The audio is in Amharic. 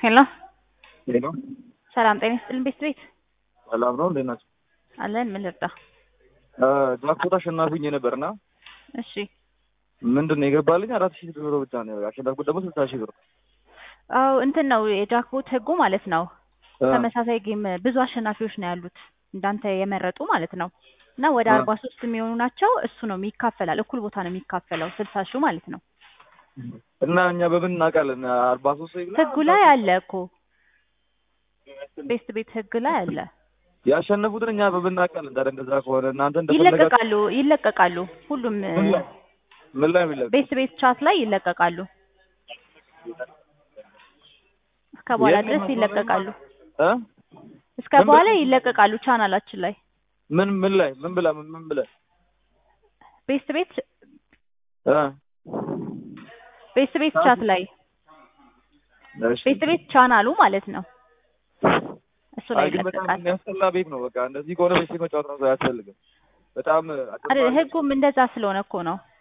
ሄሎ ሄሎ ሰላም ጤና ይስጥልን ቤት ቤት ሰላም ነው እንዴት ናቸው? አለን ምን ልርዳ? ጃክፖት አሸናፊ ሆኜ ነበርና እሺ ምንድን ነው የገባልኝ አራት ሺህ ብር ብቻ ነው ያሸነፍኩት ደግሞ ስልሳ ሺህ ብር አዎ እንትን ነው የጃክፖት ህጉ ማለት ነው። ተመሳሳይ ጌም ብዙ አሸናፊዎች ነው ያሉት እንዳንተ የመረጡ ማለት ነው። እና ወደ አ- አርባ ሶስት የሚሆኑ ናቸው። እሱ ነው የሚካፈላል እኩል ቦታ ነው የሚካፈለው ስልሳ ሺው ማለት ነው። እና እኛ በምን እናውቃለን? አርባ ሶስት ሰው ይብላ ህጉ ላይ አለ እኮ ቤስት ቤት ህግ ላይ አለ። ያሸነፉትን እኛ በምን እናውቃለን? ታዲያ እንደዛ ከሆነ እናንተ እንደፈለጋችሁ ይለቀቃሉ ይለቀቃሉ ሁሉም ምን ላይ ምን ላይ የሚለቀቅ ቤስት ቤት ቻት ላይ ይለቀቃሉ። እስከ በኋላ የት ነው ድረስ ይለቀቃሉ። እ እስከ ምን በኋላ በ- ይለቀቃሉ ቻናላችን ላይ ምን ምን ላይ ምን ብላ ምን ምን ብለህ ቤስት ቤት እ ቤስት ቤት ቻት ላይ እሺ ቤስት ቤት ቻናሉ ማለት ነው። እሱ ላይ አይ ግን በጣም ይለቀቃል። የሚያስጠላ ቤት ነው። በቃ እንደዚህ ከሆነ ቤት መጫወት ነው አያስፈልግም። በጣም አይደል ህጉም እንደዛ ስለሆነ እኮ ነው።